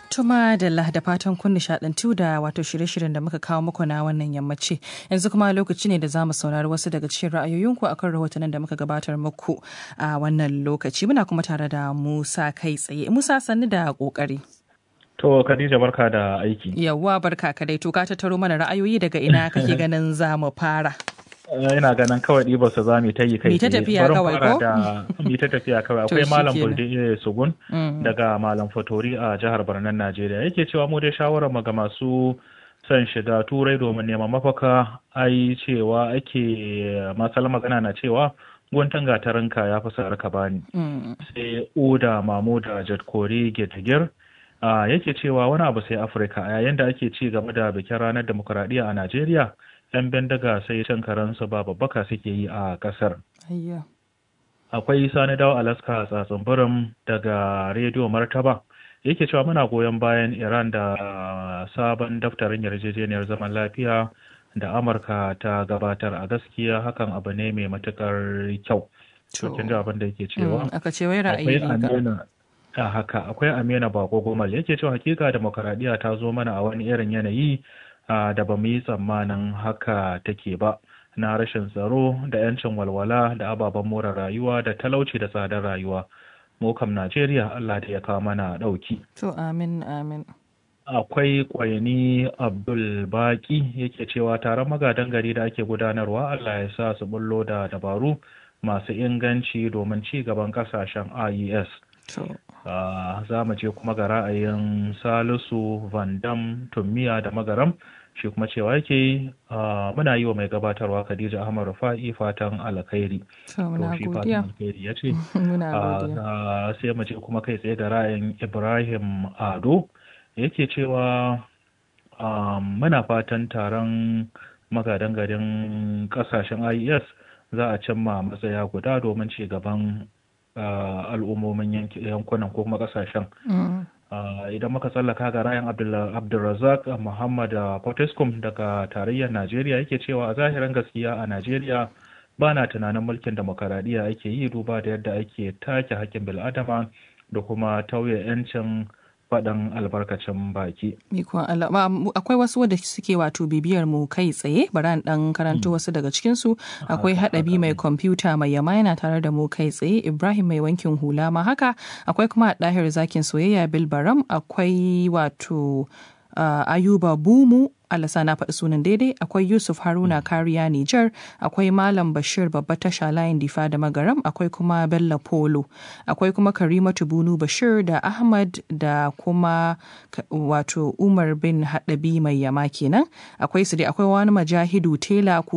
Tuma da da fatan kun nishadantu da wato shirye-shiryen da muka kawo muku na wannan yammaci. Yanzu kuma lokaci ne da za mu saurari wasu daga cikin ra'ayoyinku akan rahotannin da muka gabatar muku a wannan lokaci. Muna kuma tare da Musa kai tsaye. Musa sannu da kokari. To Khadija barka da aiki. Yawwa barka ka dai to ka tattaro mana ra'ayoyi daga ina kake ganin za mu fara. ina ganin kawai ɗiba su za mu ta yi kai ta tafiya kawai ko mi ta tafiya kawai akwai malam bulde sugun daga malam fatori a jihar Barnan Najeriya yake cewa mu dai shawarar mu ga masu son shiga turai domin neman mafaka ai cewa ake masal magana na cewa guntun gatarinka ya fi sa'ar ka bani sai oda mamu da jadkori getagir yake cewa wani abu sai afirka a yayin da ake ci game da bikin ranar demokuraɗiyya a najeriya 'yan bindiga sai cin karansu ba babbaka suke yi a kasar. Akwai sani dawo Alaska tsatsin birin daga rediyo Martaba yake cewa muna goyon bayan Iran da sabon daftarin yarjejeniyar zaman lafiya da Amurka ta gabatar a gaskiya hakan abu ne mai matukar kyau. Cikin ji abin da yake cewa. Aka ce wai ra'ayi a haka akwai Amina Bako Gomal yake cewa hakika demokaradiyya ta zo mana a wani irin yanayi Uh, da ba mu yi tsammanin haka take ba na rashin tsaro da 'yancin walwala da ababen more rayuwa da talauci da tsadar rayuwa mu kam najeriya allah da ya kawo mana ɗauki to amin amin akwai kwaini abdul baki yake cewa taron magadan gari da ake gudanarwa allah ya sa su bullo da dabaru masu inganci domin ci gaban kasashen ies uh, za mu je kuma ga ra'ayin salisu van dam tummiya da magaram shi kuma cewa yake muna yi wa mai gabatarwa Khadija Ahmad Rufa'i fatan alkhairi. To shi fatan alkhairi ya ce. Sai mu ce kuma kai tsaye da ra'ayin Ibrahim Ado yake cewa muna fatan taron magadan garin kasashen IES za a cimma matsaya guda domin ci gaban al'ummomin yankunan ko kuma kasashen. idan muka tsallaka ga rayan abdulrazak muhammad potescom daga tarayyar najeriya yake cewa a zahirin gaskiya a najeriya ba na tunanin mulkin demokaradiyya ake yi duba da yadda ake take hakkin bil'adama da kuma tauye 'yancin faɗin albarkacin baki. Akwai wasu wadda suke wato bibiyar mu kai tsaye, bari an ɗan karanto wasu daga cikinsu. Akwai haɗabi mai kwamfuta mai yama yana tare da mu kai tsaye, Ibrahim mai wankin hula ma haka. Akwai kuma ɗahir zakin soyayya Bilbaram, akwai wato Ayuba Bumu Alasa na faɗi sunan daidai akwai Yusuf Haruna Kariya Nijar akwai Malam Bashir babba tasha layin difa da magaram akwai kuma Bello Polo akwai kuma Karimatu Bunu Bashir da Ahmad da kuma wato Umar bin Haɗabi mai yama kenan akwai su dai akwai wani majahidu tela ko